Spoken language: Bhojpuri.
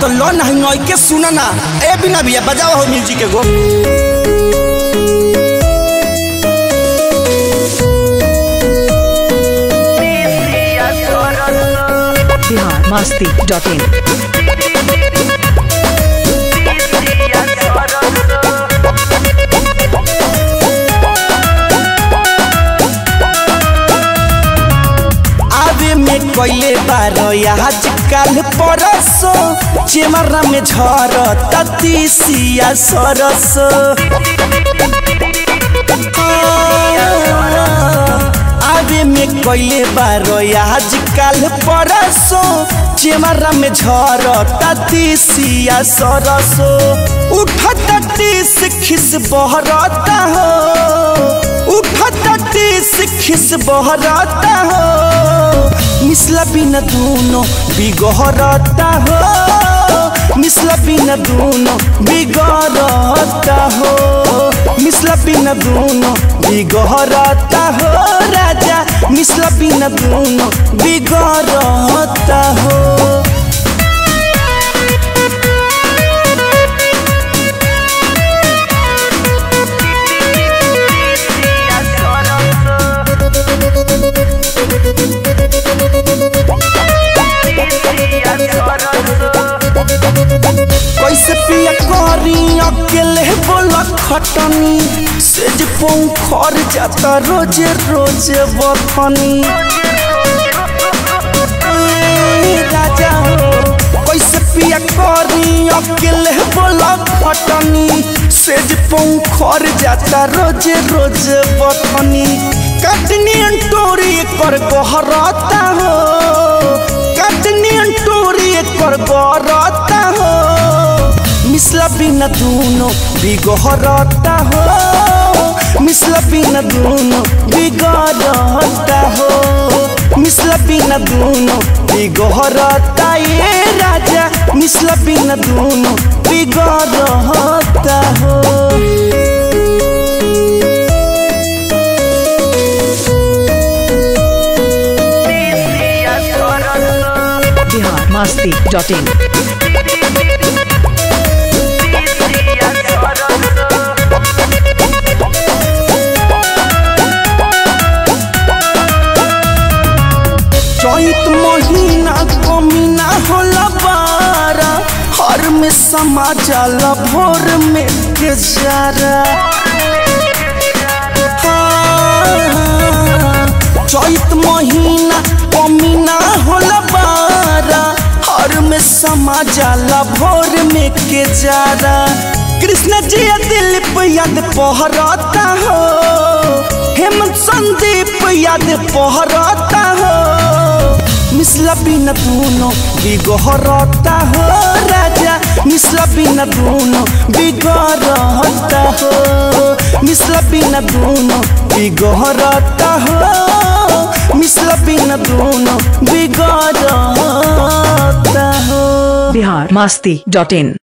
तो लो ना नई के सुना ना ए बिना भैया बजाओ हो म्यूजिक के गो बिहार मस्ती डॉट इन आवे में कोइले बारो आजकल परसो चेमरा में झर ततीसिया सरसो आवे में कोइले बारो आजकल परसो चेमरा में झर ततीसिया सरसो उठत टीस खिस बहरता हो उठत टीस खिस बहरता हो मिसला बिना दूनो बिगहरता हो मिसला बिना दूनो बिगड़ता हो मिसला बिना दूनो बिगहरता हो राजा मिसला बिना दूनो बिगड़ता हो कैसे पिया करी अकेले बोला खटनी सेज खर जाता रोजे रोजे बथनी ए, राजा हो कैसे पिया करी अकेले बोला खटनी सेज खर जाता रोजे रोजे बथनी कटनी अंटोरी कर गहरता हो कटनी अंटोरी कर गहरता हो मिसला बिना दूनो बिगहरता हो मिसला बिना दूनो बिगड़ता हो मिसला बिना दूनो बिगहरता ये राजा मिसला बिना दूनो बिगड़ता हो बिहार मस्ती डॉट इन चैत महीना कमीना होला बारा हर में समा जाला भोर में के जारा हाँ, चैत महीना कमीना होला बारा हर में समा जाला भोर में के जारा कृष्ण जी दिलीप याद पहरता हो हेमंत संदीप याद पहरता हो मिसला बिना दूनो बिगहरता हो राजा मिसला बिना दूनो बिगहरता हो मिसला बिना दूनो बिगहरता हो मिसला बिना दूनो बिगहरता हो बिहार मस्ती डॉट इन